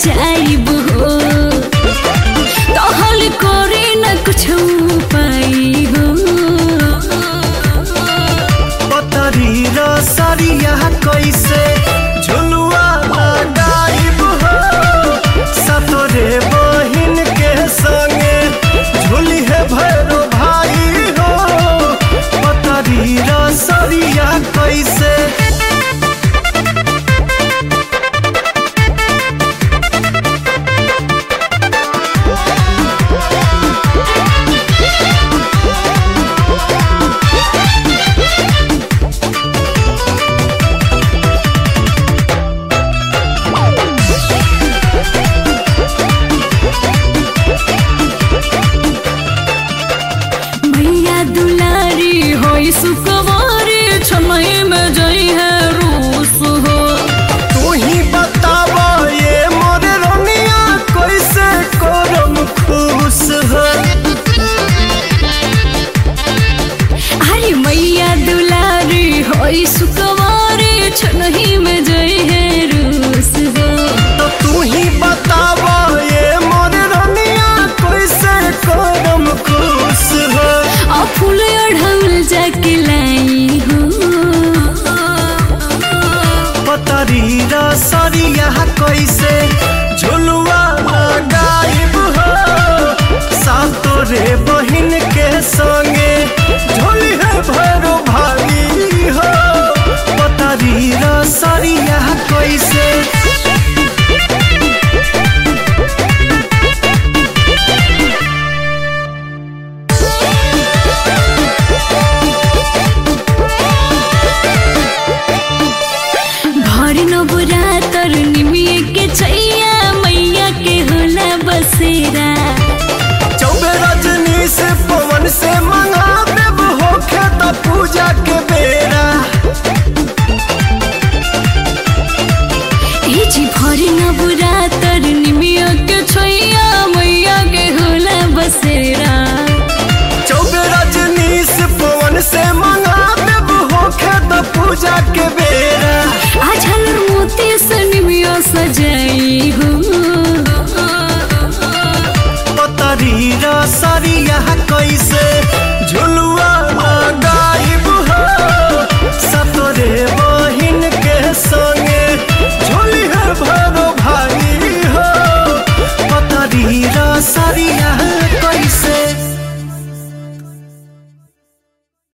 जाइब हो तहल करे न कुछ पाई हो पतरी र सरिया कैसे झुलुआ लगाइब हो सतरे बहिन के संगे झुली है भैरो भाई हो पतरी र सरिया कैसे भैया दुलारी होई सुकवारी छमई में जई है रूस हो तू ही बतावा ये मोरे रनिया कैसे करम खुश हो अरे मैया दुलारी होई सुकवारी छनही में जई है रूस हो तो तू ही बतावा ये मोरे रनिया कैसे करम खुश हो आ फूल अढ़ौल जाके लाई हो पतरी र सरिया कैसे झुलुआ लगाइब हो सातो रे बहिन के संगे झोली है भैरो भाई हो पतरी र सरिया कैसे भर नबुरा तर निमिए के छैया मैया के होला बसेरा चौबे रजनी से पवन से मंगा देव होखे त पूजा के बेरा ए जी भर नबुरा तर निमिए के छैया मैया के होला बसेरा चौबे रजनी से पवन से मंगा देव होखे त पूजा के बेरा आ झालर मोती से निमिया सजाई